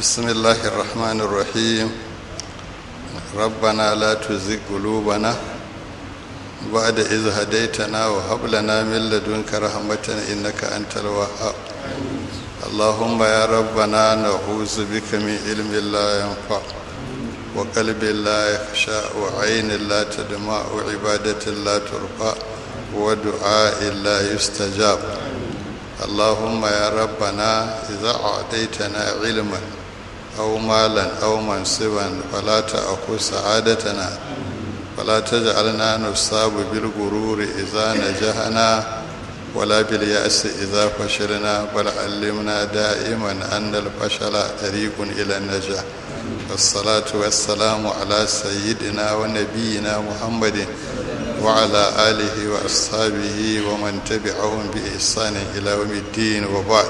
بسم الله الرحمن الرحيم ربنا لا تزغ قلوبنا بعد إذ هديتنا وهب لنا من لدنك رحمة إنك أنت الوهاب اللهم يا ربنا نعوذ بك من علم لا ينفع وقلب لا يخشى وعين لا تدمع وعبادة لا ترفع ودعاء لا يستجاب اللهم يا ربنا إذا أعطيتنا علما أو مالا أو منصبا فلا تأخذ سعادتنا ولا تجعلنا نصاب بالغرور إذا نجحنا ولا باليأس إذا فشلنا بل علمنا دائما أن الفشل طريق إلى النجاح والصلاة والسلام على سيدنا ونبينا محمد وعلى آله وأصحابه ومن تبعهم بإحسان إلى يوم الدين وبعد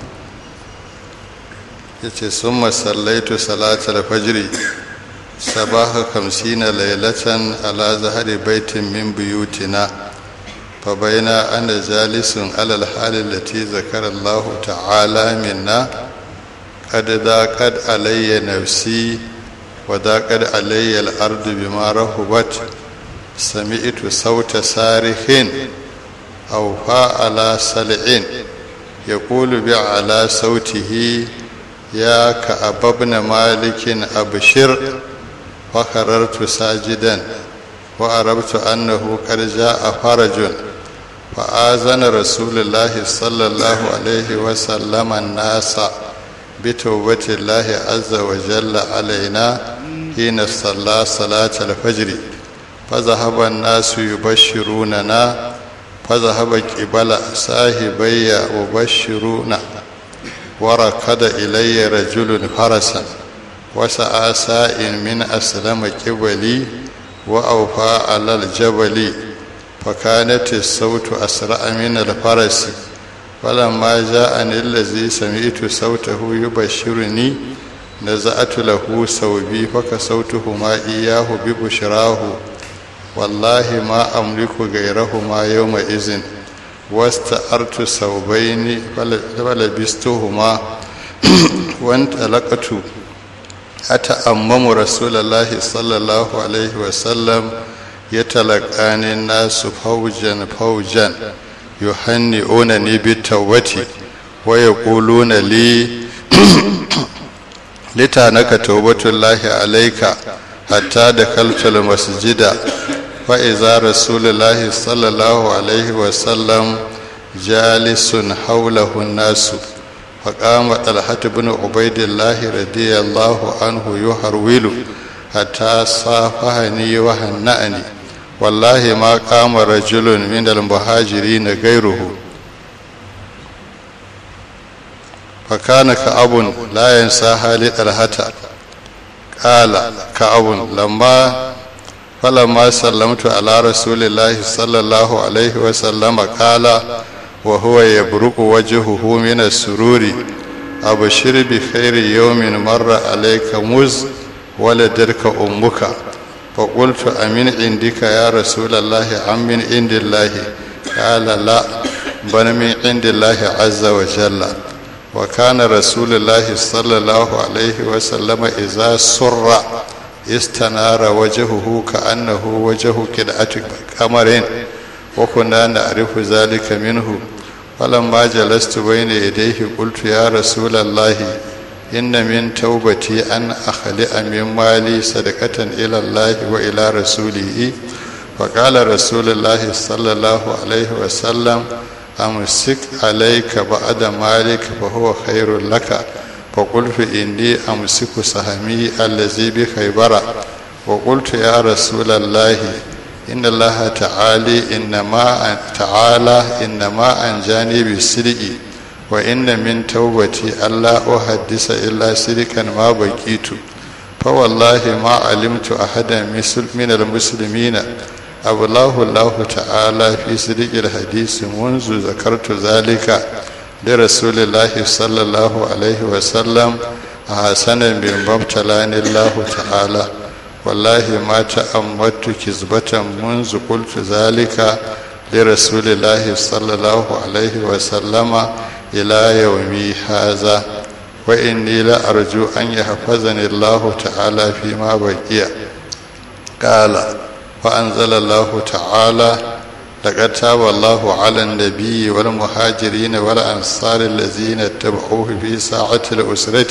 yace sun masallaitu salatar fajiri sabaha kamsina lailatan ala zahari baitin min buyutina fa baina ana jalisun alal halin lati zakara Allah ta'ala minna qad daqad alayya nafsi wa daqad alayya al-ardu bima rahubat sami'tu sauta sarihin aw fa'ala sal'in yaqulu bi'ala sautihi يا كعب بن مالك أبشر فخررت ساجدا وعرفت أنه قد جاء فرج فآذن رسول الله صلى الله عليه وسلم الناس بتوبة الله عز وجل علينا حين صلى صلاة الفجر فذهب الناس يبشروننا فذهب قبل صاحبي وبشرونا وركض إلي رجل فرسا وسعى ساء من أسلم قبلي وأوفى على الجبل فكانت الصوت أسرع من الفرس فلما جاءني الذي سمعت صوته يبشرني نزعت له ثوبي فكسوتهما إياه ببشراه والله ما أملك غيرهما يومئذ واستأرت ثوبين فلبستهما وانطلقت أتأمم رسول الله صلى الله عليه وسلم يتلقاني الناس فوجا فوجا يهنئونني بالتوبة ويقولون لي لتانك توبة الله عليك حتى دخلت المسجد فإذا رسول الله صلى الله عليه وسلم جالس حوله الناس فقام طلحة بن عبيد الله رضي الله عنه يهرول حتى صافحني وهنأني والله ما قام رجل من المهاجرين غيره فكان كأب لا ينسى حال طلحة قال كأب لما فلما سلمت على رسول الله صلى الله عليه وسلم قال وهو يبرق وجهه من السرور أبشر بخير يوم مر عليك مز ولدرك أمك فقلت أمن عندك يا رسول الله أم من عند الله قال لا بل من عند الله عز وجل وكان رسول الله صلى الله عليه وسلم إذا سر استنار وجهه كأنه وجه كدعة قمر وكنا نعرف ذلك منه فلما جلست بين يديه قلت يا رسول الله إن من توبتي أن أخلئ من مالي صدقة إلى الله وإلى رسوله فقال رسول الله صلى الله عليه وسلم أمسك عليك بعد مالك فهو خير لك فقلت إني أمسك سهمي الذي بخيبر وقلت يا رسول الله إن الله تعالى إنما تعالى إنما أنجاني بالصدق وإن من توبتي ألا أحدث إلا صدقا ما بقيت فوالله ما علمت أحدا من المسلمين أبلاه الله تعالى في صدق الحديث منذ ذكرت ذلك لرسول الله صلى الله عليه وسلم حسنا بما ابتلاني الله تعالى والله ما تأملت كذبة منذ قلت ذلك لرسول الله صلى الله عليه وسلم إلى يومي هذا wa inni la arju an yahfazani Allah ta'ala fi ma baqiya qala fa anzala Allah ta'ala لقد تاب الله على النبي والمهاجرين والأنصار الذين اتبعوه في ساعة الأسرة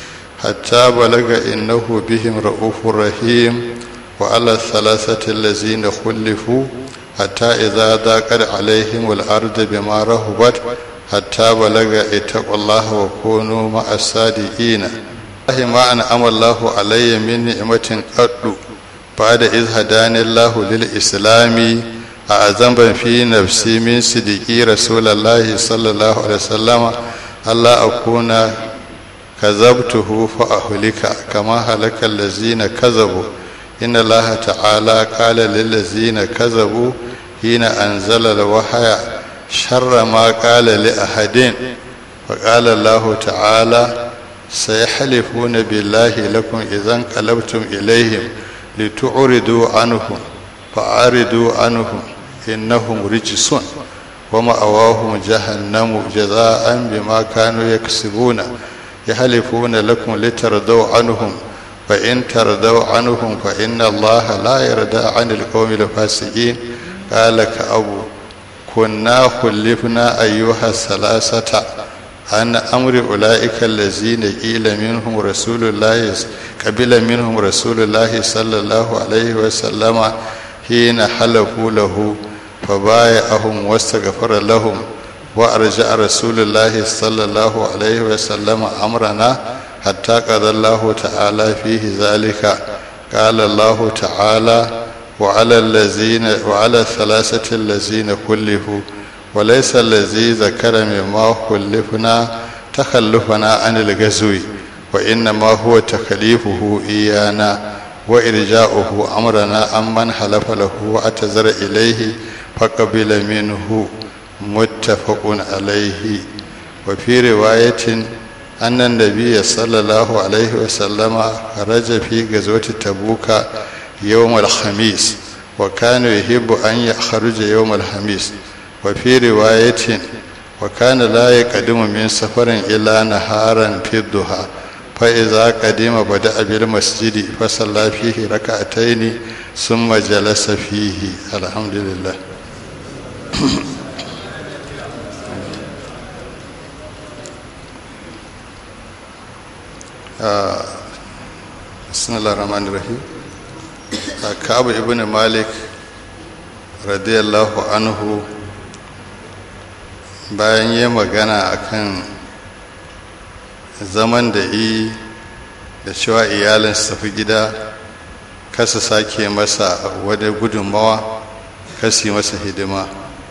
حتى بلغ إنه بهم رؤوف رحيم وعلى الثلاثة الذين خلفوا حتى إذا ضاقت عليهم الأرض بما رهبت حتى بلغ اتقوا الله وكونوا مع الصادقين الله ما أنعم الله علي من نعمة قد بعد إذ هداني الله للإسلام أعظم في نفسي من صديقي رسول الله صلى الله عليه وسلم ألا أكون كذبته فأهلك كما هلك الذين كذبوا إن الله تعالى قال للذين كذبوا حين أنزل الوحي شر ما قال لأحد فقال الله تعالى سيحلفون بالله لكم إذا انقلبتم إليهم لتعرضوا عنهم فأعرضوا عنهم إنهم رجس ومأواهم جهنم جزاء بما كانوا يكسبون يحلفون لكم لترضوا عنهم فإن ترضوا عنهم فإن الله لا يرضى عن القوم الفاسقين قال كأبو كنا خلفنا أيها الثلاثة عن أمر أولئك الذين قيل منهم رسول الله قبل منهم رسول الله صلى الله عليه وسلم حين حلفوا له فبايعهم واستغفر لهم وأرجع رسول الله صلى الله عليه وسلم أمرنا حتى قضى الله تعالى فيه ذلك قال الله تعالى وعلى الذين وعلى الثلاثة الذين خلفوا وليس الذي ذكر مما خلفنا تخلفنا عن الغزو وإنما هو تخليفه إيانا وإرجاؤه أمرنا أمن حلف له واعتذر إليه فقبل منه متفق عليه وفي رواية أن النبي صلى الله عليه وسلم خرج في غزوة تبوك يوم الخميس وكان يحب أن يخرج يوم الخميس وفي رواية وكان لا يقدم من سفر إلا نهارا في الضحى فإذا قدم بدأ بالمسجد فصلى فيه ركعتين ثم جلس فيه الحمد لله بسم الله الرحمن الرحيم كعب ابن مالك رضي الله عنه bayan yi magana akan zaman da yi da cewa iyalin su tafi gida kasa sake masa wani gudunmawa kasi masa hidima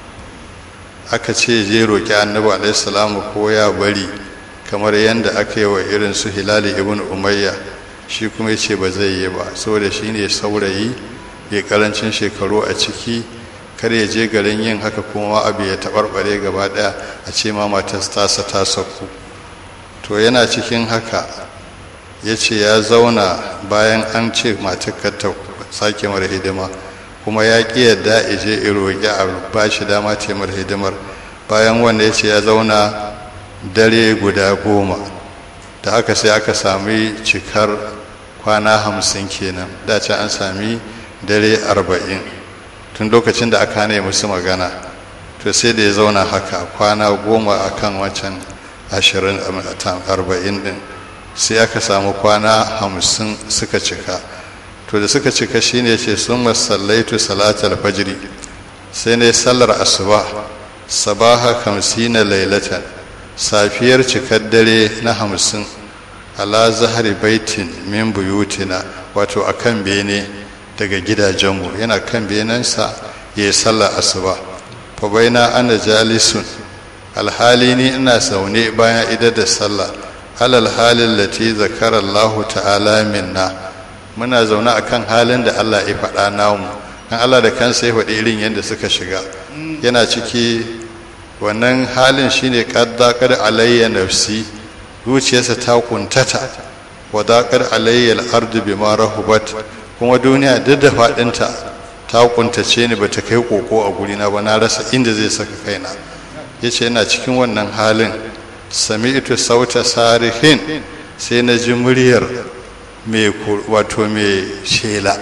aka ce je roƙi annabi alaihissalamu ko ya bari kamar yadda aka yi wa irin su hilali ibn umayya shi kuma ce ba zai yi ba saboda shi ne saurayi ya karancin shekaru a ciki kar ya je garin yin haka kuma abu ya taɓarɓare gaba ɗaya a ce ma matar tasa ta sauku to yana cikin haka ya ce ya zauna bayan an ce matar ta sake mara hidima kuma ya ƙi yadda ije roƙi a ba shi dama ce mara hidimar bayan wanda ya ce ya zauna dare guda goma da haka sai aka sami cikar kwana hamsin kenan dace an sami dare arba'in tun lokacin da aka ne musu magana to sai da ya zauna haka kwana goma a kan wancan ashirin arba'in din sai aka samu kwana hamsin suka cika to da suka cika shine ce sun masallaitu salatar fajiri sai ne sallar asuba sabaha kamsina lailatan safiyar cikar dare na hamsin ala zahari baitin min buyutina wato akan bene daga gidajenmu yana kan benensa ya yi sallar asuba fa baina ana jalisun alhali ni ina zaune bayan idar da sallah alal halin lati zakara Allah ta'ala minna muna zaune akan halin da Allah ya faɗa namu kan Allah da kansa ya faɗi irin yadda suka shiga yana ciki wannan halin shine qaddaqar alayya nafsi zuciyarsa ta kuntata wa daqar alayya al-ardu bima rahubat kuma duniya duk da faɗinta ta kuntace ni bata kai koko a gurina ba na rasa inda zai saka kaina yace yana cikin wannan halin sami'tu sauta sarihin sai na ji muryar mai wato mai shela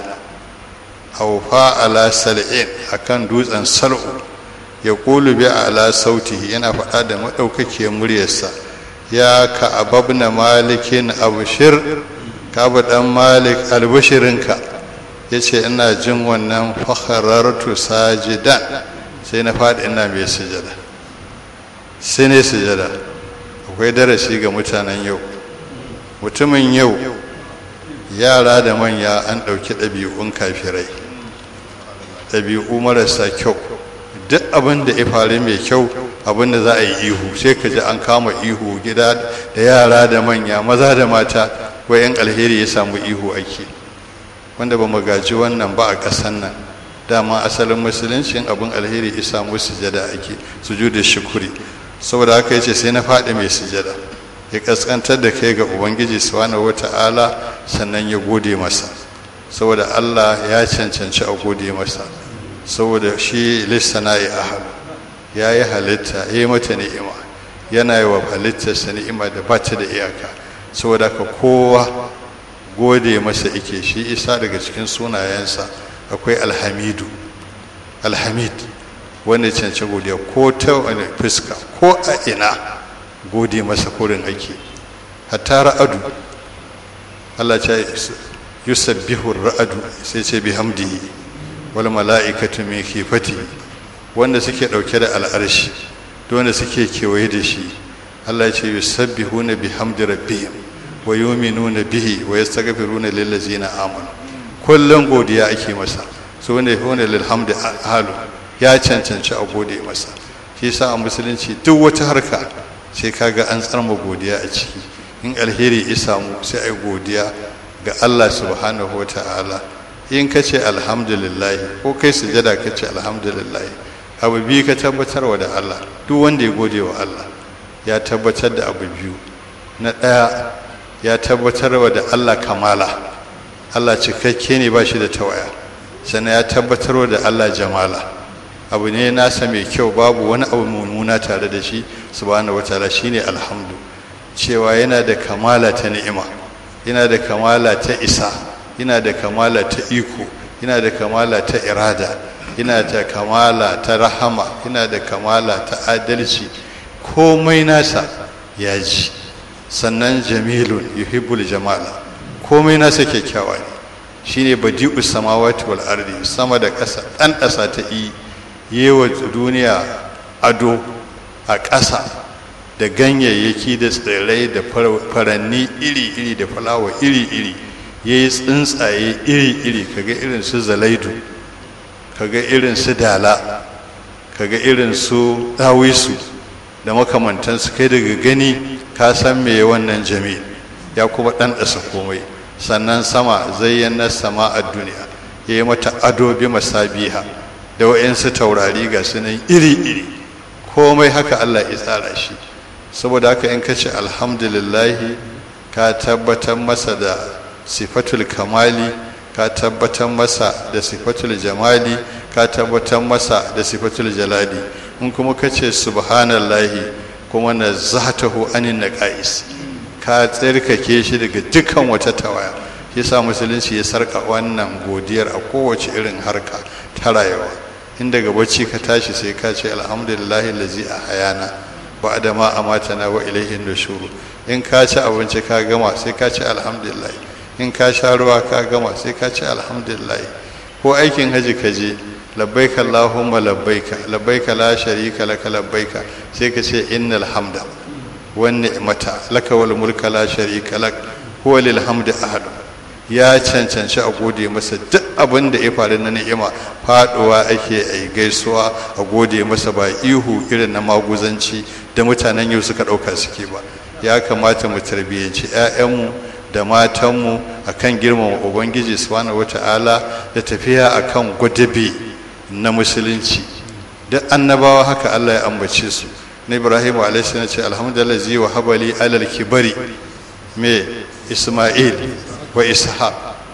haufa ala sal'in akan dutsen sal'u ya kulu bi ala sautihi yana faɗa da maɗaukakiyar muryarsa ya ka ababna malikin abushir ka ɗan malik albushirinka ya ce ina jin wannan fakharartu sajidan sai na faɗi ina mai sujada sai ne sujada akwai darasi ga mutanen yau mutumin yau yara da manya an ɗauki ɗabi'un kafirai ɗabi'u marasa kyau duk abin da ya faru mai kyau abin da za a yi ihu sai ka ji an kama ihu gida da yara da manya maza da mata wayan alheri ya samu ihu ake wanda ba mu gaji wannan ba a ƙasan nan dama asalin musuluncin abin alheri ya samu sujada ake sujudu shukuri saboda haka yace sai na faɗi mai sujada ya kaskantar da kai ga ubangiji subhanahu wata'ala sannan ya gode masa saboda Allah ya cancanci a gode masa saboda shi lissana'i ahal ya yi halitta ya yi mata ni'ima yana yi wa halittarsa ni'ima da ba ta da iyaka saboda haka kowa gode masa ike shi isa daga cikin sunayensa akwai alhamidu alhamid wanda cancanci godiya ko ta wani fuska ko a ina gode masa kurin ake hatta ra'adu Allah ce yusabbihu ra'adu sai ce bihamdihi wal mala'ikatu min khifati wanda suke dauke da al'arshi wanda suke kewaye da shi Allah ya ce yusabbihuna bihamdi rabbihim wa yu'minuna bihi wa yastaghfiruna lil ladzina amanu kullun godiya ake masa su ne hune lil hamdi halu ya cancanci a gode masa shi yasa a musulunci duk wata harka sai kaga an tsarma godiya a ciki in alheri ya samu sai ai godiya ga Allah subhanahu ta'ala in ka ce alhamdulillah ko kai sujada ka ce alhamdulillah abu biyu ka tabbatarwa da Allah duk wanda ya gode wa Allah ya tabbatar da abu biyu na ɗaya ya tabbatarwa da Allah kamala Allah cikakke ne ba shi da tawaya sannan ya tabbatarwa da Allah jamala abu ne nasa mai kyau babu wani abu mummuna tare da shi subhanahu wataala shine alhamdu cewa yana da kamala ta ni'ima yana da kamala ta isa yana da kamala ta iko yana da kamala ta irada yana da kamala ta rahama yana da kamala ta adalci komai nasa ya ji sannan jamilun yuhibbul jamala komai nasa kyakkyawa ne shine badi'u samawati wal ardi sama da ƙasa ɗan ƙasa ta yi yewa duniya ado a ƙasa da ganyayyaki da tsirrai da faranni iri-iri da fulawa iri-iri ya yi tsuntsaye iri-iri kaga irin su zalaidu kaga irin su dala kaga irin su dawisu da makamantansu kai daga gani ka san me wannan jami'i ya kuma ɗanɗasa komai sannan sama zayyana sama a duniya ya yi mata ado bi masabiha da wa'yansu taurari ga sunan iri-iri komai haka Allah ya tsara shi saboda haka in ka ce alhamdulillahi ka tabbatar masa da sifatul kamali ka tabbatar masa da sifatul jamali ka tabbatar masa da sifatul jalali in kuma ka ce subhanallahi kuma na zatahu anin naqais ka tsarkake shi daga dukkan wata tawaya shi sa musulunci ya sarka wannan godiyar a kowace irin harka ta rayuwa in daga bacci ka tashi sai ka ce alhamdulillahi lazi a hayana ba da ma amatana wa ilaihin nushuru in ka ci abinci ka gama sai ka ce alhamdulillah in ka sha ruwa ka gama sai ka ce alhamdulillah ko aikin haji ka je labbaika allahumma labbaika labbaika la sharika laka labbaika sai ka ce innal hamda wan ni'mata laka wal mulka la sharika lak huwa lil hamdi ahad ya cancanci a gode masa duk abin da ya faru na ni'ima faduwa ake a gaisuwa a gode masa ba ihu irin na maguzanci da mutanen yau suka ɗauka suke ba ya kamata mu tarbiyyanci 'ya'yanmu da matanmu a kan girmama ubangiji subhanahu wata'ala da tafiya a kan gwadabe na musulunci duk annabawa haka allah ya ambace su na ibrahim alaihi ce alhamdulillah zai wa habali alal kibari me isma'il wa ishaq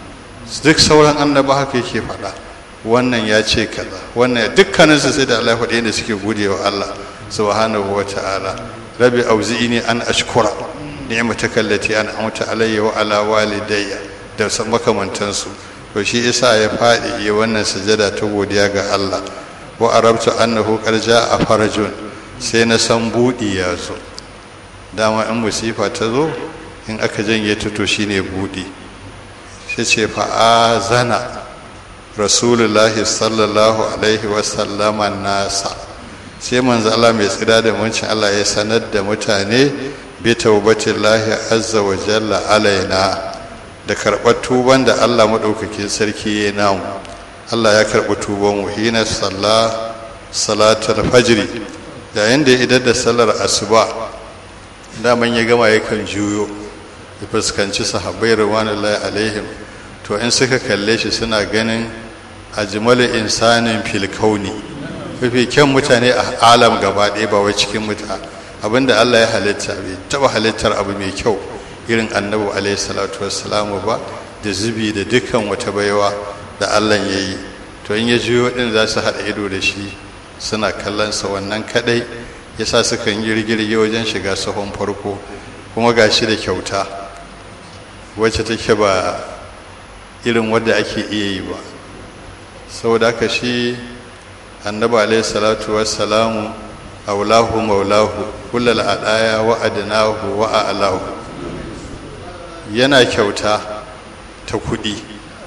duk sauran annaba haka yake faɗa wannan ya ce kaza wannan dukkanin su sai da Allah faɗi da suke gode wa Allah subhanahu wa ta'ala rabi auzi'ini an ashkura ni'mataka allati an'amta alayya wa ala walidayya da makamantansu to shi isa ya faɗi yi wannan sujada ta godiya ga Allah wa arabtu annahu qad a farajun sai na san budi ya zo dama in musifa ta zo in aka janye ta to shine budi sai ce fa azana rasulullahi sallallahu alaihi wa sallama nasa sai manzo Allah mai tsira da muncin Allah ya sanar da mutane bi taubatillahi azza wa jalla alaina da karɓar tuban da Allah maɗaukakin sarki ya namu Allah ya karɓi tuban mu hina salla salatul fajri yayin da idan da sallar asuba daman ya gama yakan juyo ya fuskanci sahabbai ridwanullahi alaihim to in suka kalle shi suna ganin ajmalu insanin fil kauni mafi kyan mutane a alam gaba ɗaya ba wai cikin mutane abinda Allah ya halitta bai taɓa halittar abu mai kyau irin annabi alaihi salatu wassalamu ba da zubi da dukkan wata baiwa da Allah ya yi to in ya juyo din za su haɗa ido da shi suna kallonsa wannan kadai yasa suka yi rigirge wajen shiga sahon farko kuma ga shi da kyauta wacce take ba irin wadda ake iya yi ba saboda haka shi annabi alaihi salatu wassalamu aulahu maulahu kullal adaya wa adnahu wa a'lahu yana kyauta ta kuɗi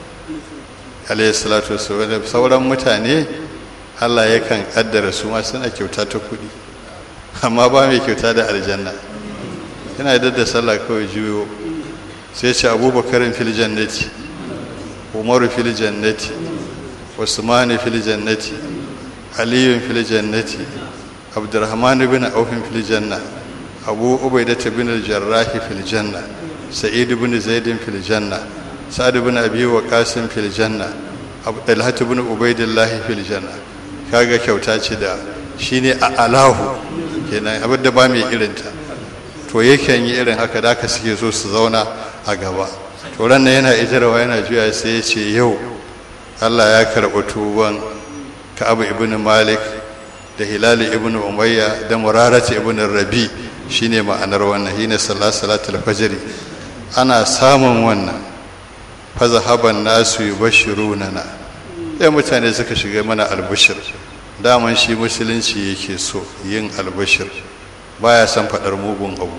alayhi salatu wasallam sauran mutane Allah yakan kaddara su ma suna kyauta ta kuɗi amma ba mai kyauta da aljanna yana da da sallah kawai juyo sai ce abubakarin fil jannati umaru fil jannati usmanu fil jannati aliyun fil jannati abdurrahman bin aufin fil janna abu ubaidah bin al-jarrah fil janna سعيد بن زيد في الجنة سعد بن أبي وقاس في الجنة طلحة بن عبيد الله في الجنة kaga kyauta ce da shine a alahu kenan abin da ba mai irinta to yakan yi irin haka da aka suke so su zauna a gaba to ran yana ijarawa yana juya sai ya ce yau Allah ya karɓi tuban Ka'ab ibn Malik da Hilal ibn Umayya da Murarat ibn Rabi shine ma'anar wannan hina salatul fajr ana samun wannan fazahaban nasu yubashiruna na sai mutane suka shiga mana albashir daman shi musulunci yake so yin albashir baya son faɗar mugun abu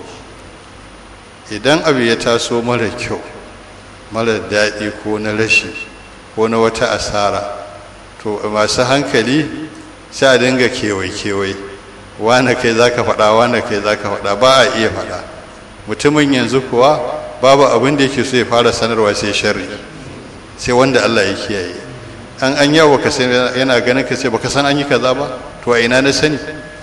idan abu ya taso mara kyau mara daɗi ko na rashi ko na wata asara to masu hankali sai a dinga kewai-kewai wane kai za ka faɗa wane kai za ka faɗa ba a iya faɗa mutumin yanzu kuwa babu abin da yake so ya fara sanarwa sai sharri sai wanda Allah ya kiyaye an an yawo ka sai yana ganin ka sai baka san an yi kaza ba to a ina na sani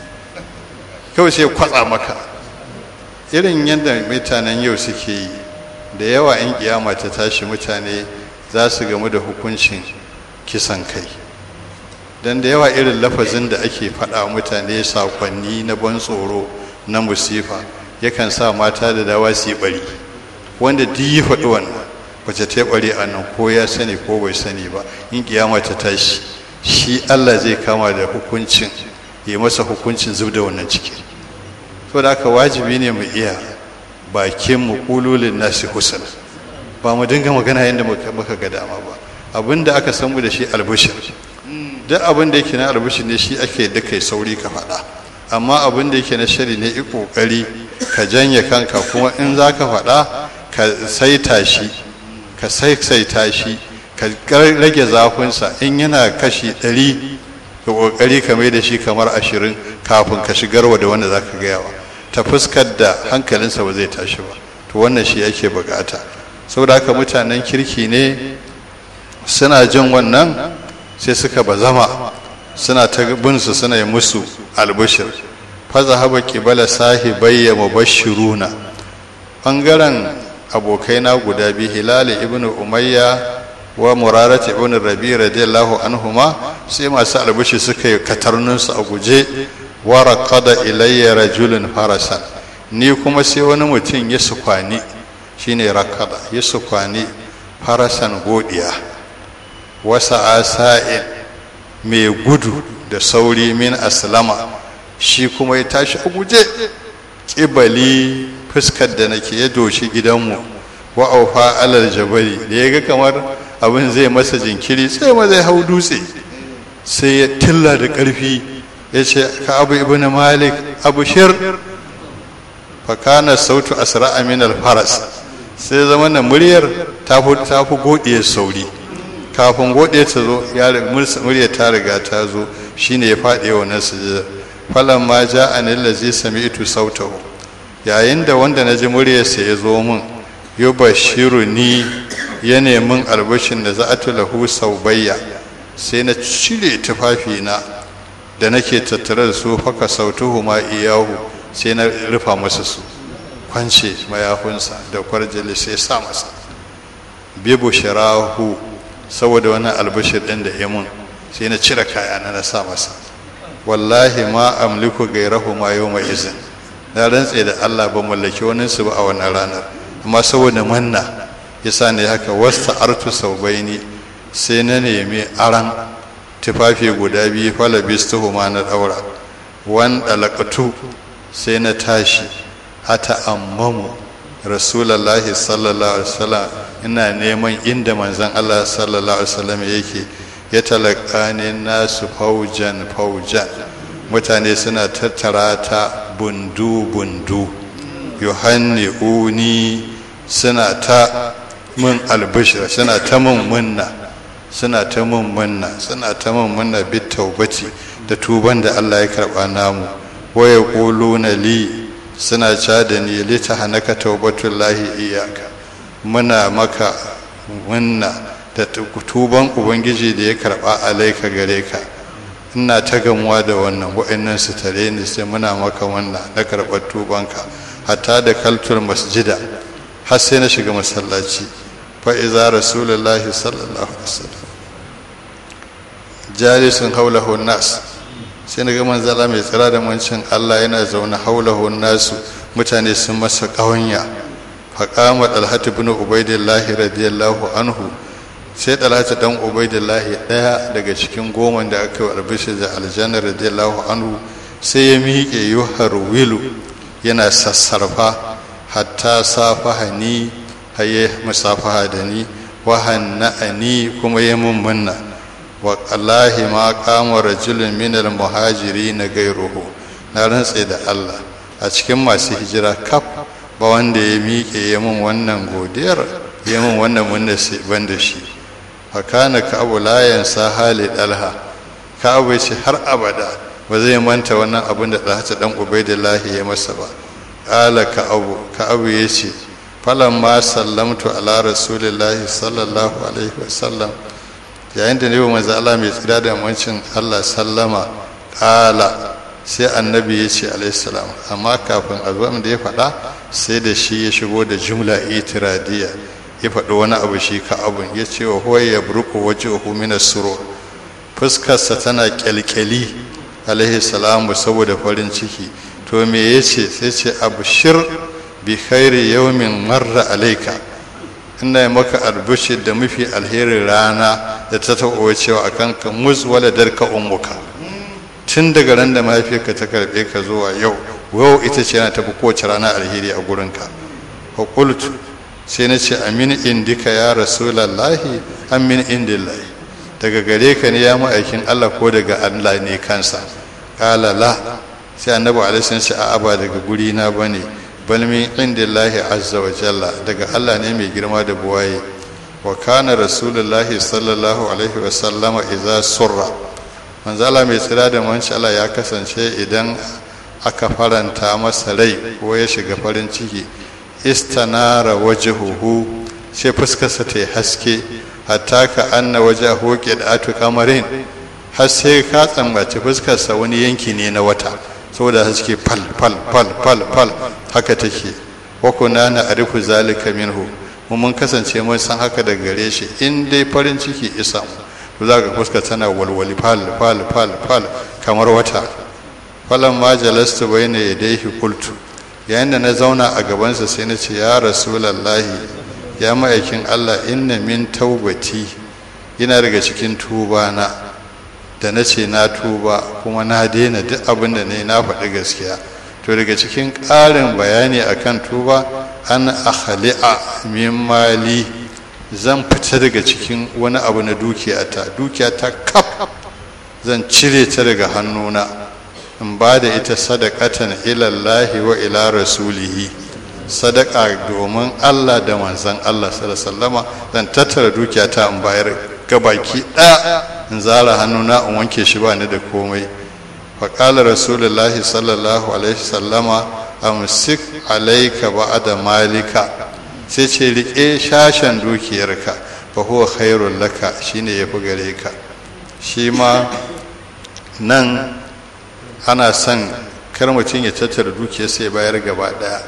kawai sai kwatsa maka irin yadda mutanen yau suke yi da yawa in kiyama ta tashi mutane za su gamu da hukuncin kisan kai don da yawa irin lafazin da ake faɗa mutane sakonni na ban tsoro na musifa yakan sa mata da dawa su yi bari wanda duk yi faɗi wannan wace ta bari a nan ko ya sani ko bai sani ba in kiyama ta tashi shi allah zai kama da hukuncin ya masa hukuncin zub da wannan ciki to da haka wajibi ne mu iya bakin mu kululin nasi husna ba mu dinga magana yadda muka ga dama ba abin da aka san mu da shi albishir duk abin da yake na albishir ne shi ake da kai sauri ka faɗa amma abin da yake na shari ne i kokari ka janye kanka kuma in za ka faɗa ka saita shi ka saisaita shi ka rage zafinsa in yana kashi ɗari ka kokari ka mai da shi kamar ashirin kafin ka shigarwa da wanda za ka gayawa ta fuskar da hankalinsa ba zai tashi ba to wannan shi ake bukata saboda haka mutanen kirki ne suna jin wannan sai suka bazama suna ta binsu suna yi musu albishir faza haba kibala sahibayya mubashiruna bangaren abokaina guda biyu hilali ibn umayya wa murarat ibn rabi radiyallahu anhuma sai masu albishi suka yi katarnunsu a guje wa raqada ilayya rajulun farasan ni kuma sai wani mutum ya sukwani shine raqada ya sukwani farasan godiya wasa asa'in mai gudu da sauri min aslama shi kuma ya tashi a guje ƙibali fuskar da nake ya doshi gidanmu wa aufa alal jabari da ya ga kamar abin zai masa jinkiri sai ma zai hau dutse sai ya tilla da ƙarfi ya ce ka abu ibn malik abu shir fakana sautu asra min faras sai zama na muryar ta fi godiyar sauri kafin godiya ta zo muryar ta riga ta zo shine ya faɗi wannan sujada falan ma ja anil ladzi sami'tu sautahu yayin da wanda na ji muryarsa ya zo min yubashiru ni ya nemin albashin da za'atu lahu saubayya sai na cire tufafina da nake tattare da su faka sautuhu ma iyahu sai na rufa masa su kwance mayafinsa da kwarjali sai sa masa bibu shirahu saboda wani albashir ɗin da ya mun sai na cire kayana na sa masa wallahi ma amliku gairahu ma yau mai izin na rantse da allah ba mallaki wani su ba a wannan ranar amma saboda manna ya sa ne haka wasta artu sau baini sai na nemi aran tufafi guda biyu falabistuhu ma na daura wan dalakatu sai na tashi hata ammamu rasulallahi sallallahu alaihi wasallam ina neman inda manzon Allah sallallahu alaihi wasallam yake ya talakani nasu faujan faujan mutane suna tattara ta bundu bundu yohanni uni suna ta mun albishir suna ta mun munna suna ta mun munna suna ta mun munna bit taubati da tuban da Allah ya karba namu waya quluna li suna ca da ni lita hanaka taubatullahi iyaka muna maka munna da tuban ubangiji da ya karba alaika gare ka ina ta gamuwa da wannan wa'annan su tare ni sai muna maka wannan na karɓar tubanka hatta da kaltul masjida har sai na shiga masallaci fa iza rasulullahi sallallahu alaihi wasallam jalisun haulahu nas sai na ga manzala mai tsira da mancin Allah yana zaune haulahu nasu mutane sun masa ƙawanya faƙama ɗalhatu bin ubaidillahi radiyallahu anhu sai ɗalhatu ɗan ubaidillahi ɗaya daga cikin goma da aka yi albishi da aljanna radiyallahu anhu sai ya miƙe yuhar wilu yana sassarfa hatta safaha ni haye musafaha da ni wa hanna'ani kuma ya mummunna wa allahi ma kama rajulun minal muhajiri na gairuhu na rantse da allah a cikin masu hijira kaf ba wanda ya miƙe ya mun wannan godiyar ya mun wannan wanda ban da shi fakana ka abu layan sa hali dalha ka abu ce har abada ba zai manta wannan abin da ɗalhata ɗan ubaidillahi ya masa ba ƙala ka abu ka abu ya ce falan ma sallamtu ala rasulillahi sallallahu alaihi wasallam yayin da ne wa manzo Allah mai tsira da mancin Allah sallama ƙala sai annabi ya ce alaihissalam amma kafin azuwan da ya faɗa sai da shi ya shigo da jumla itiradiya ya faɗi wani abu shi ka abun ya ce wa huwa ya burku waje wa minas suro fuskarsa tana kyalkyali alaihissalamu saboda farin ciki to me ya ce sai ce abu shir bi khairi yawmin marra alaika ina yi maka albushi da mafi alherin rana da ta taɓa cewa akan ka mus wala darka ummuka tun daga ran da mahaifiyarka ta karɓe ka zuwa yau yau ita ce yana tafi kowace rana alheri a gurinka fakultu sai na ce amin indika ya rasulallahi amin indillahi daga gare ka ne ya ma'aikin allah ko daga allah ne kansa ƙala la sai annabi alaihi ce a'a ba daga guri na bane bal min indillahi azza wa jalla daga allah ne mai girma da buwaye wa kana rasulullahi sallallahu alaihi wa sallama idza surra manzala mai tsira da manci Allah ya kasance idan aka faranta masa rai ko ya shiga farin ciki istanara wajhuhu sai fuskarsa ta haske hatta ka anna wajhahu qidatu kamarin har sai ka tsambaci fuskarsa wani yanki ne na wata saboda haske fal fal fal fal fal haka take wa kunna na arifu zalika minhu mun kasance mun san haka daga gare shi in dai farin ciki isa mu to za ka fuska tana walwali fal fal fal fal kamar wata falan ma jalastu bayna yadayhi qultu yayin da na zauna a gabansa sai na ce ya rasulullahi ya ma'aikin Allah inna min taubati yana daga cikin tuba na da na ce na tuba kuma na daina duk abin da ne na faɗi gaskiya to daga cikin ƙarin bayani akan tuba an akhali'a min mali zan fita daga cikin wani abu na dukiyata dukiyata kaf zan cire ta daga hannuna in ba da ita sadakatan ilallahi wa ila rasulihi sadaka domin Allah da manzan Allah sallallahu zan tattara dukiyata in bayar gabaki ɗaya in zara hannuna in wanke shi ba ni da komai faƙalar rasulullahi sallallahu alaihi sallama amsik alaika ba'ada malika sai ce riƙe shashen dukiyarka fa huwa khairul laka shine yafi gare ka shi ma nan ana son kar mutum ya tattara dukiyarsa ya bayar gaba ɗaya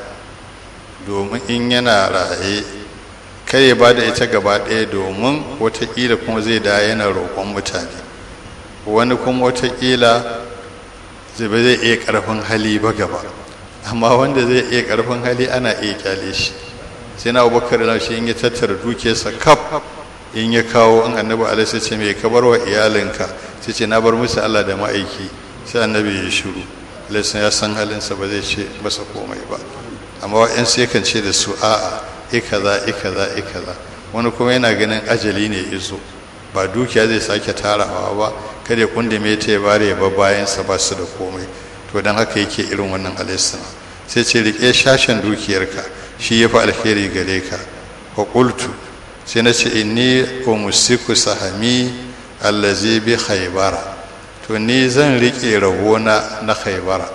domin in yana raye kar ya bada ita gaba ɗaya domin watakila kuma zai da yana roƙon mutane wani kuma watakila zai ba zai iya ƙarfin hali ba gaba amma wanda zai iya ƙarfin hali ana iya kyale shi sai na abubakar na shi in ya tattara dukiyarsa kaf in ya kawo in annabi alaihi ce mai kabar wa iyalinka sai ce na bar musu allah da ma'aiki sai annabi ya shiru alaihi ya san halinsa ba zai ce masa komai ba amma wa'yan sai kan ce da su a'a ikaza ikaza ikaza wani kuma yana ganin ajali ne izo ba dukiya zai sake tarawa ba kada ya kundume ta ya bare ba bayansa ba su da komai to don haka yake irin wannan alaihissalam sai ce rike shashen dukiyarka shi ya fi alheri gare ka wa qultu sai na ce inni umusiku sahami allazi bi khaybara to ni zan rike rabona na khaybara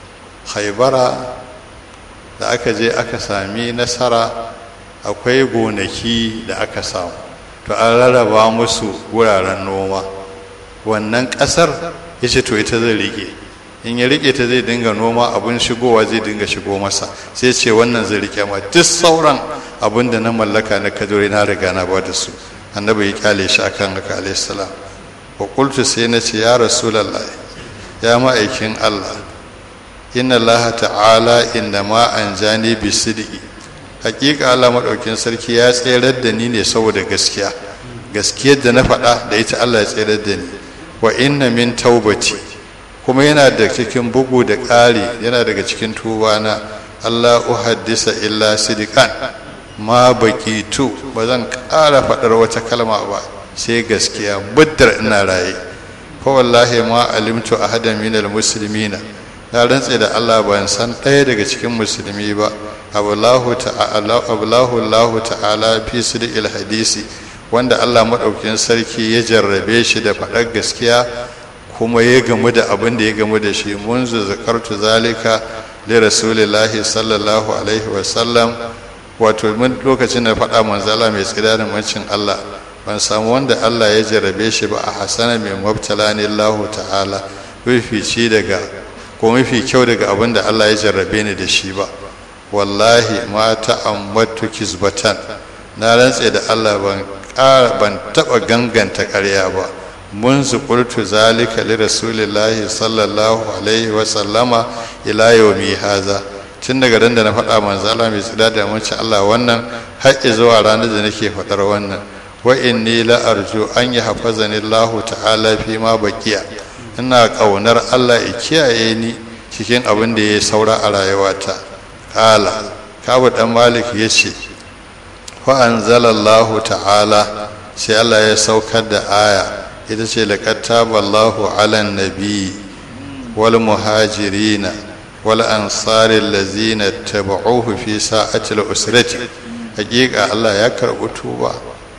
khaybara da aka je aka sami nasara akwai gonaki da aka samu to an rarraba musu wuraren noma wannan ƙasar ya ce to ita zai rike in ya rike ta zai dinga noma abin shigowa zai dinga shigo masa sai ce wannan zai rike ma duk sauran abin da na mallaka na kaduri na riga na ba da su annabi ya kyale shi akan haka alayhi salam wa qultu sai na ce ya rasulullahi ya ma'aikin Allah inna Allah ta'ala inda ma an jani bi sidiki hakika Allah madaukin sarki ya tserar da ni ne saboda gaskiya gaskiyar da na faɗa da ita Allah ya tserar da ni wa inna min taubati kuma yana da cikin bugu da ƙari yana daga cikin tubana Allah uhaddisa illa sidikan ma baqitu ba zan ƙara faɗar wata kalma ba sai gaskiya buddar ina raye fa wallahi ma alimtu ahadan minal muslimina na rantse da Allah ban san ɗaya daga cikin musulmi ba abullahu ta'ala abullahu Allah ta'ala fi sidqil hadisi wanda Allah madaukin sarki ya jarrabe shi da faɗar gaskiya kuma ya gamu da abin da ya gamu da shi munzu zakartu zalika li rasulillahi sallallahu alaihi wa sallam wato mun lokacin da faɗa manzala mai tsira da mancin Allah ban samu wanda Allah ya jarrabe shi ba a hasana mai mabtala ne Allah ta'ala fifici daga ko mafi kyau daga abin da Allah ya jarrabe ni da shi ba wallahi ma ta'ammatu kizbatan na rantse da Allah ban ban taba ganganta ƙarya ba mun zuƙurtu zalika li rasulillahi sallallahu alaihi wa sallama ila yawmi haza tun daga ran da na faɗa manzo Allah mai tsada da mace Allah wannan har zuwa ranar da nake faɗar wannan wa inni la arju an yahfazani Allah ta'ala fi ma baqiya ina ƙaunar Allah ya kiyaye ni cikin abin da ya saura a rayuwata ƙala kabu ɗan malik ya ce fa'anzalallahu ta'ala sai Allah ya saukar da aya ita ce laƙattaballahu alan nabi wal muhajirina wal ansarin lazina taba'uhu fi sa'atil usrati hakika Allah ya karɓi tuba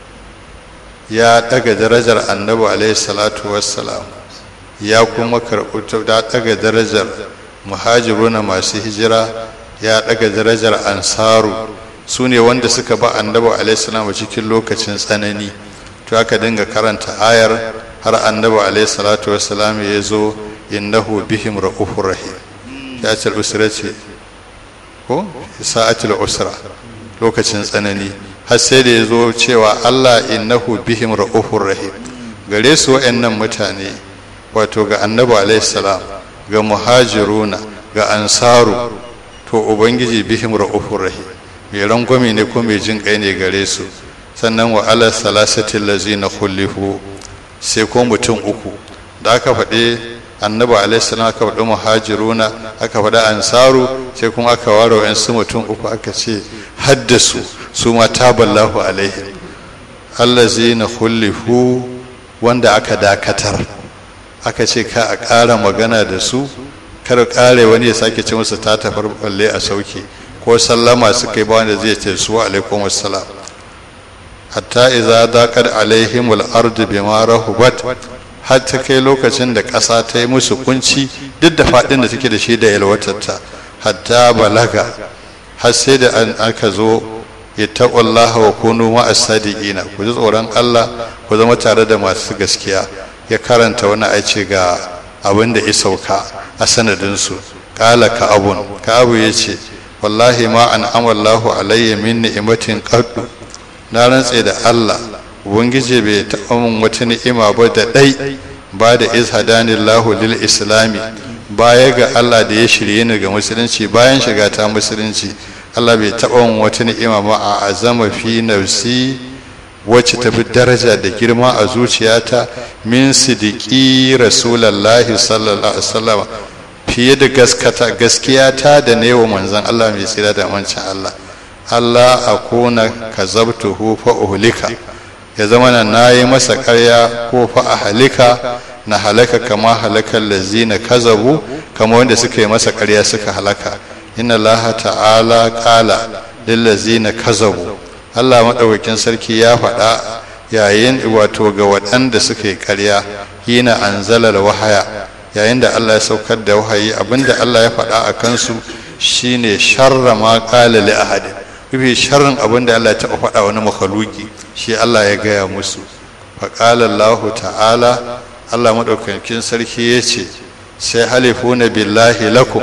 ya ɗaga darajar annabi alaihi salatu wassalam ya kuma karɓi da ɗaga darajar muhajiruna masu hijira ya ɗaga darajar ansaru su ne wanda suka ba annabi alaihissalam a cikin lokacin tsanani to aka dinga karanta ayar har annabi alaihissalatu wassalam ya zo innahu bihim ra'ufur rahim ya ce usra ce ko sa'atul usra lokacin tsanani har sai da ya zo cewa Allah innahu bihim ra'ufur rahim gare su wa'annan mutane wato ga annabi alaihissalam ga muhajiruna ga ansaru to ubangiji bihim ra'ufur rahim mai rangwame ne ko mai jin kai ne gare su sannan wa ala salasatin lazina khulifu sai ko mutum uku da aka faɗi annabi alaihi salam aka faɗi muhajiruna aka faɗi ansaru sai kuma aka ware wa su mutum uku aka ce haddasu su ma taballahu alaihim allazina khullifu wanda aka dakatar aka ce ka a ƙara magana da su kar ƙare wani ya sake ce musu ta tafar balle a sauke ko sallama su kai ba wanda zai ce su alaikum assalam hatta idza daqat alaihim al-ardu bima rahubat har ta kai lokacin da ƙasa ta yi musu kunci duk da faɗin da take da shi da yalwatarta hatta balaga har sai da an aka zo ittaqullaha wa kunu ma'as sadiqina ku ji tsoron Allah ku zama tare da masu gaskiya ya karanta wani aice ga abin da ya sauka a sanadin su qala ka abun ka abu yace wallahi ma an amallahu alayya min ni'matin qaddu na rantse da Allah ubangiji bai taɓa min wata ni'ima ba da ɗai ba da izhadanillahu lil islami baya ga Allah da ya shirye ni ga musulunci bayan shiga ta musulunci Allah bai taɓa min wata ni'ima ba a azama fi nafsi wacce ta fi daraja da girma a zuciyata min sidiki rasulallahi sallallahu alaihi wasallam fiye da gaskata gaskiyata da ne wa manzon Allah mai tsira da mancin Allah Allah akuna kazabtuhu fa uhlika ya zama na nayi masa ƙarya ko fa a halika na halaka kama halakar lazina kazabu kama wanda suka yi masa ƙarya suka halaka inna Allah ta'ala qala lil lazina kazabu Allah madaukakin sarki ya faɗa yayin wato ga waɗanda suka yi ƙarya hina anzalal wahaya yayin da Allah ya saukar da wahayi abinda Allah ya faɗa a kansu shine sharra ma qala li ahadin mafi sharrin abin da Allah ya taɓa faɗa wani makhaluki shi Allah ya gaya musu faƙala Allah ta'ala Allah maɗaukakin sarki ya ce sai halifuna billahi lakum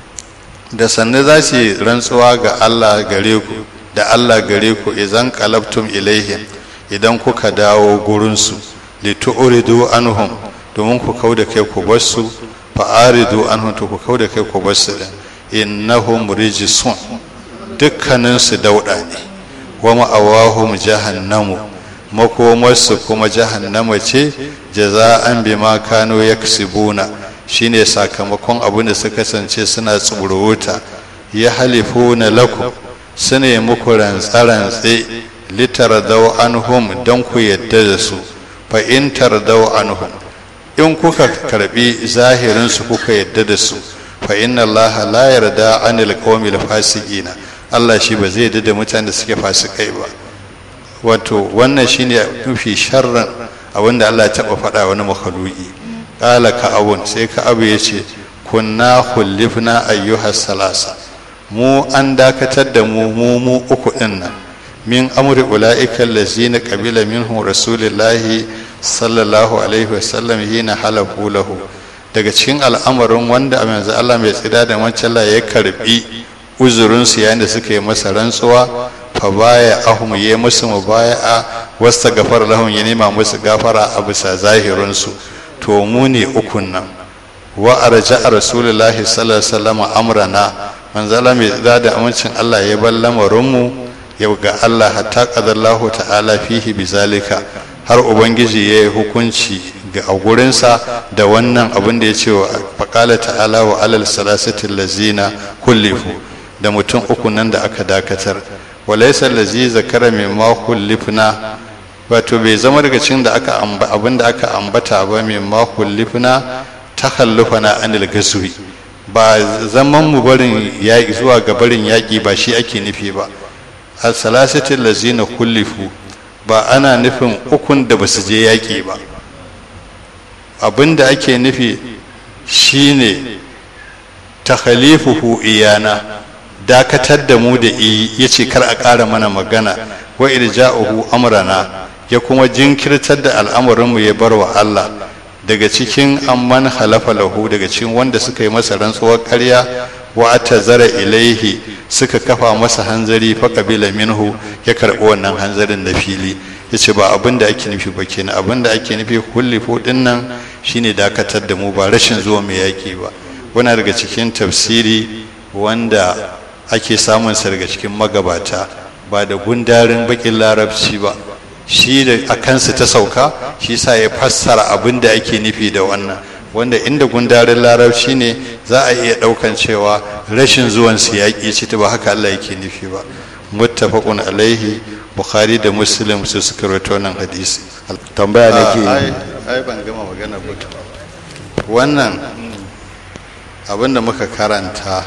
da sannu za su yi rantsuwa ga Allah gare ku da Allah gare ku idan qalabtum ilaihim idan kuka dawo gurinsu li tu'ridu anhum domin ku kauda kai ku basu fa aridu anhum to ku kauda kai ku basu innahum rijsun dukkaninsu dauɗa ne wa ma'awahum jahannamu makomarsu kuma jahannama ce jaza'an bima kano yaksibuna shine sakamakon abin da suka kasance suna tsururuta ya halifuna lakum suna yi muku rantse-rantse litardau anhum don ku yadda da su fa in tardau anhum in kuka karbi zahirinsu kuka yadda da su fa inna allaha la yarda anil qawmil fasiqina Allah shi ba zai da mutane da suke fasikai ba wato wannan shine mafi sharran abinda Allah ya taba faɗa wani makhluki qala ka abun sai ka abu yace kunna khullifna ayyuha salasa mu an dakatar da mu mu mu uku din nan min amri ulaika allazina qabila minhum rasulullahi sallallahu alaihi wasallam hina halafu lahu daga cikin al'amarin wanda a yanzu Allah mai tsida da wancan ya karbi uzurinsu yayin da suka yi masa rantsuwa fa baya ahum ya musu mubaya'a wasta gafar lahum ya nema musu gafara a bisa zahirinsu to mu ne ukun nan wa arja rasulullahi sallallahu alaihi wasallam amrana manzo Allah mai tsida da amincin Allah ya bar lamarin mu yau ga Allah hatta qadallahu ta'ala fihi bizalika har ubangiji ya yi hukunci ga a gurinsa da wannan abin da ya ce wa faƙala ta'ala wa alal salasatin lazina kullifu da mutum uku nan da aka dakatar walaisa lazi zakara mai ma kullifna wato bai zama daga cikin da aka abin da aka ambata ba mai ma kullifna ta na anil gasuri ba zaman mu barin yaƙi zuwa ga barin yaƙi ba shi ake nufi ba al salasatin lazina kullifu ba ana nufin ukun da ba su je yaƙi ba abin da ake nufi shine takhalifuhu iyana dakatar da mu da iyi ya ce kar a ƙara mana magana wa irja'uhu amrana ya kuma jinkirtar da al'amarinmu ya bar wa Allah daga cikin amman halafa lahu daga cikin wanda suka yi masa rantsuwar ƙarya wa atazara ilaihi suka kafa masa hanzari fa kabila minhu ya karɓi wannan hanzarin da fili yace ba abin da ake nufi ba kenan abin da ake nufi kullifu din nan shine dakatar da mu ba rashin zuwa mai yaki ba wannan daga cikin tafsiri wanda ake samun sa daga cikin magabata ba da gundarin bakin larabci ba shi da a kansa ta sauka shi sa ya fassara abin da ake nufi da wannan wanda inda gundarin larabci ne za a iya ɗaukan cewa rashin zuwan su yaƙi ce ta ba haka Allah yake nufi ba muttafaqun alaihi bukhari da muslim su suka rawaito nan hadisi tambaya nake ai ai ban gama magana ba wannan abinda muka karanta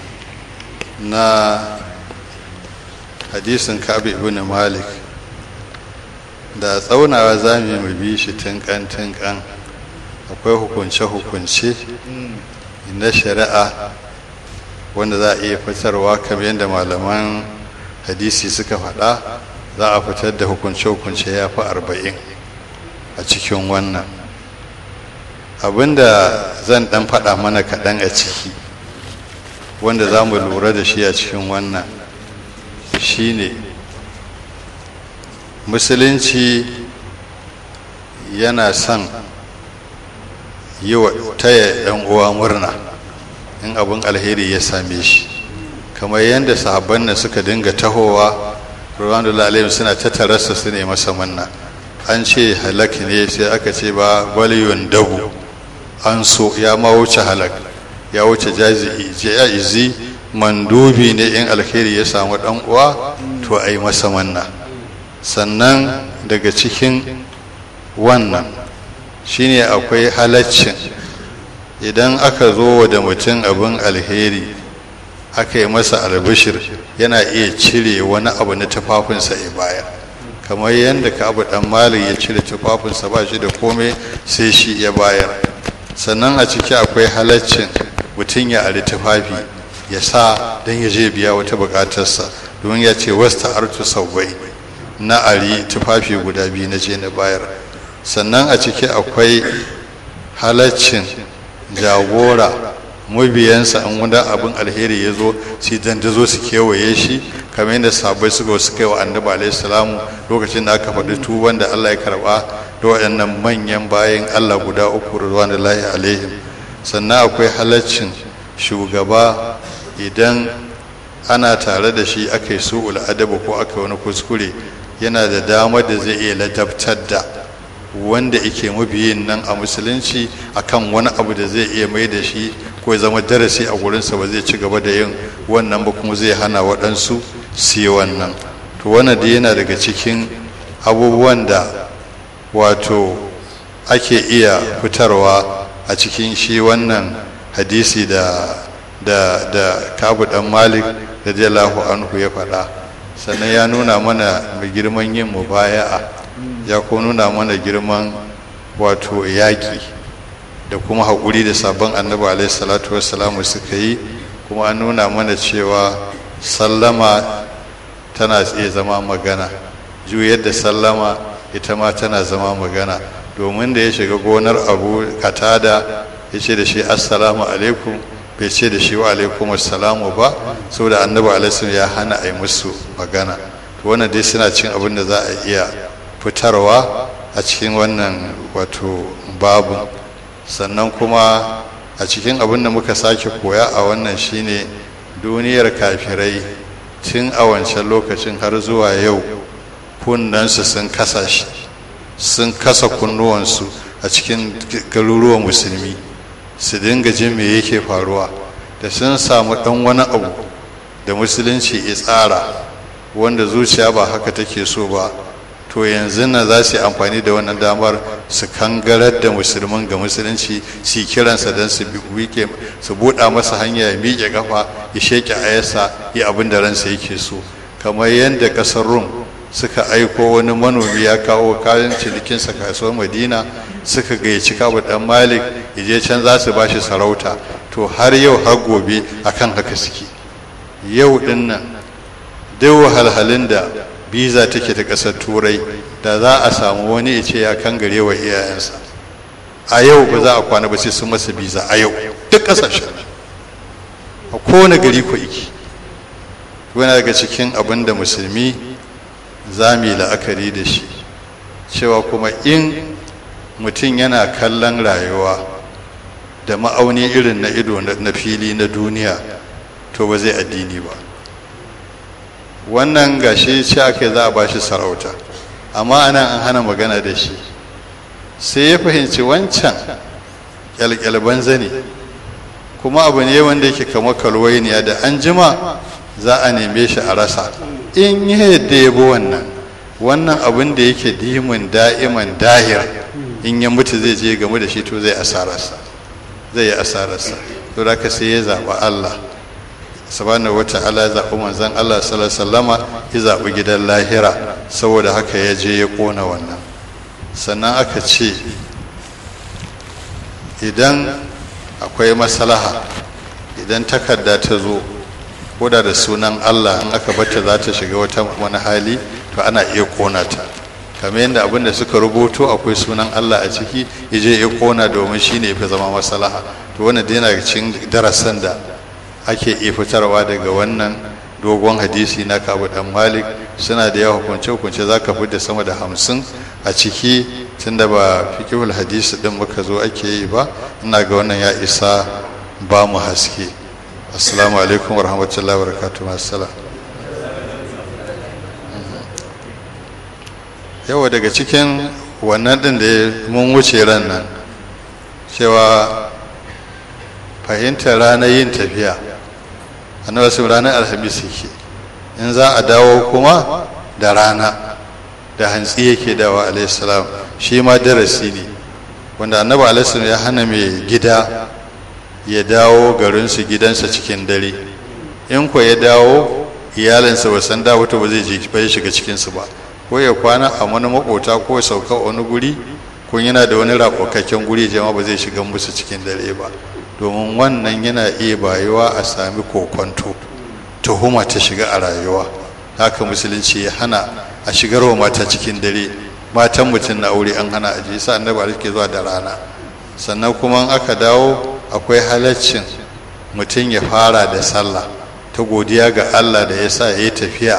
na hadisin kabi ibn malik da tsaunawa za mu mu bi shi tinkan tinkan akwai hukunce-hukunce na shari'a wanda za a iya fitarwa kamar yadda malaman hadisi suka faɗa za a fitar da hukunce-hukunce ya fi arba'in a cikin wannan abinda zan ɗan faɗa mana kaɗan a ciki wanda za mu lura da shi a cikin wannan shine musulunci yana son yi wa taya ɗan uwa murna in abin alheri ya same shi kamar yadda sahabban nan suka dinga tahowa ruwanullah alayhim suna ta tarasa su ne masa manna an ce halak ne sai aka ce ba waliyun dabu an so ya ma wuce halak ya wuce jazi'i mandubi ne in alheri ya samu dan uwa to a yi masa manna sannan daga cikin wannan shine akwai halaccin idan aka zo da mutum abin alheri aka yi masa albishir yana iya cire wani abu na tufafinsa ya baya kamar yadda ka abu dan mali ya cire tufafinsa ba shi da komai sai shi ya bayar sannan a ciki akwai halaccin mutum ya ari tufafi ya sa don ya je biya wata bukatarsa domin ya ce wasta artu saubai na ari tufafi guda biyu na je na bayar sannan a ciki akwai halaccin jagora mabiyansa an wani abin alheri ya zo su dandazo su kewaye shi kamar yadda sabai suka suka yi wa annabi alaihi salamu lokacin da aka faɗi tuban da Allah ya karɓa da waɗannan manyan bayan Allah guda uku ruwan da lahi alaihim sannan akwai halaccin shugaba idan ana tare da shi aka yi su'ul adabu ko aka wani kuskure yana da damar da zai iya ladabtar da wanda yake mabiyin nan a musulunci akan wani abu da zai iya mai da shi ko ya zama darasi a gurinsa ba zai ci gaba da yin wannan ba kuma zai hana waɗansu su yi wannan to wannan da yana daga cikin abubuwan da wato ake iya fitarwa a cikin shi wannan hadisi da da da kabu dan malik radiyallahu anhu ya faɗa sannan ya nuna mana mai girman yin mubaya'a ya ko nuna mana girman wato yaƙi da kuma haƙuri da sabon annabi alaihi salatu wassalamu suka yi kuma an nuna mana cewa sallama tana iya zama magana juyar da sallama ita ma tana zama magana domin da ya shiga gonar abu katada ya ce da shi assalamu alaikum bai ce da shi wa alaikum assalamu ba saboda annabi alaihi ya hana a yi musu magana to wannan dai suna cin abin da za a iya fitarwa a cikin wannan wato babu sannan kuma a cikin abin da muka sake koya a wannan shine duniyar kafirai tun a wancan lokacin har zuwa yau kunnansu sun kasa shi sun kasa kunnuwansu a cikin garuruwan musulmi su dinga jin me yake faruwa da sun samu dan wani abu da musulunci ya tsara wanda zuciya ba haka take so ba to yanzu nan za su yi amfani da wannan damar su kangarar da musulman ga musulunci su kiransa don su wike su buɗa masa hanya ya miƙe kafa ya sheke ayasa ya abin da ransa yake so kamar yadda ƙasar rum suka aiko wani manomi ya kawo kayan cinikinsa kasuwar madina suka gayyaci kabu dan malik je can za su bashi sarauta to har yau har gobe akan haka suke yau din nan duk wahalhalun da biza take ta ƙasar turai da za a samu wani ya ce ya kangare wa iyayensa a yau ba za a kwana ba sai sun masa biza a yau duk ƙasashen a kowane gari ko iki wani daga cikin abin da musulmi za mu yi la'akari da shi cewa kuma in mutum yana kallon rayuwa da ma'auni irin na ido na fili na duniya to ba zai addini ba wannan gashi ce aka za a ba shi sarauta amma ana an hana magana da shi sai ya fahimci wancan kyalkyalban zane kuma abu ne wanda yake kamar kalwainiya da an jima za a neme shi a rasa in yi yadda ya bi wannan wannan abin da yake dimin da'iman dahir in ya mutu zai je game da shi to zai asararsa zai yi asararsa to da ka sai ya zaɓi Allah subhanahu wata'ala ya zaɓi manzon Allah sallallahu alaihi wasallama ya zaɓi gidan lahira saboda haka ya je ya ƙona wannan sannan aka ce idan akwai maslaha idan takarda ta zo koda da sunan Allah in aka bata za ta shiga wata wani hali to ana iya kona ta kamar yadda abin da suka rubuto akwai sunan Allah a ciki yaje ya kona domin shine yafi zama maslaha to wannan dai yana cikin darasan da ake iya fitarwa daga wannan dogon hadisi na Kabu dan Malik suna da yawa hukunce hukunce zaka da sama da hamsin a ciki tunda ba fiqhul hadisi din muka zo ake yi ba ina ga wannan ya isa ba mu haske assalamu alaikum warahmatullahi wabarakatuh assalam yawa daga cikin wannan din da mun wuce ran nan cewa fahimtar ranar yin tafiya annabi sun ranar alhamis yake in za a dawo kuma da rana da hantsi yake dawa alaihissalam shi ma darasi ne wanda annabi alaihissalam ya hana mai gida ya dawo garinsu gidansa cikin dare in ko ya dawo iyalinsa ba san dawo to ba zai bai shiga cikinsu ba ko ya kwana a wani makota ko ya sauka wani guri ko yana da wani rakokakken guri jama ba zai shiga musu cikin dare ba domin wannan yana iya bayuwa a sami kokonto tuhuma ta shiga a rayuwa haka musulunci ya hana a shigarwa mata cikin dare matan mutum na aure an hana aje sa annabi ke zuwa da rana sannan kuma aka dawo akwai halaccin mutum ya fara da sallah ta godiya ga Allah da ya sa ya yi tafiya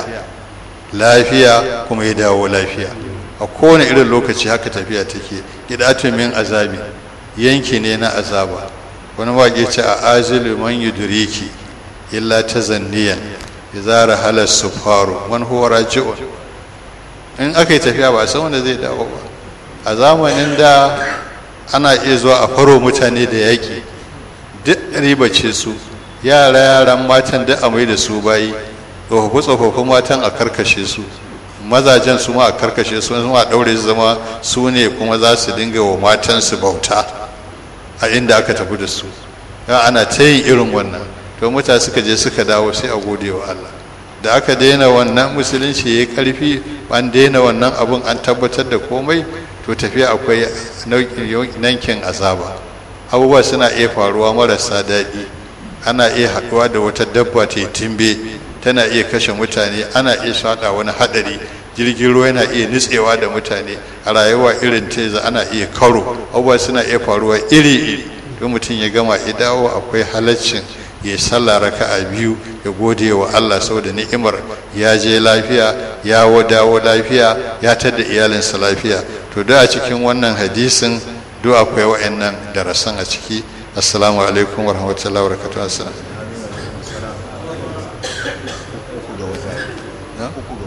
lafiya kuma ya dawo lafiya a kowane irin lokaci haka tafiya take gidatun min azabi yanki ne na azaba wani waƙe ce a azilu man yudriki illa ta zanniyan izara halar sufaru man huwa raji'un in aka yi tafiya ba a san wanda zai dawo ba a zamanin da ana iya zuwa a faro mutane da yaƙi duk ribace su yara yaran matan duk a mai da su bayi tsofaffi tsofaffin matan a karkashe su mazajen su ma a karkashe su ma a ɗaure su zama su ne kuma za su dinga wa matansu bauta a inda aka tafi da su ana ta yin irin wannan to mutane suka je suka dawo sai a gode wa Allah da aka daina wannan musulunci ya yi karfi an daina wannan abun an tabbatar da komai to tafiya akwai nankin azaba abubuwa suna iya faruwa marasa daɗi ana iya haɗuwa da wata dabba ta yi timbe tana iya kashe mutane ana iya shaɗa wani haɗari jirgin ruwa yana iya nutsewa da mutane a rayuwa irin teza ana iya karo abubuwa suna iya faruwa iri-iri don mutum ya gama ya dawo akwai halaccin ya sallah raka'a biyu ya gode wa Allah saboda ni'imar ya je lafiya ya dawo lafiya ya tada iyalinsa lafiya to da a cikin wannan hadisin duk akwai wa'annan darasan a ciki assalamu alaikum warahmatullahi wabarakatuh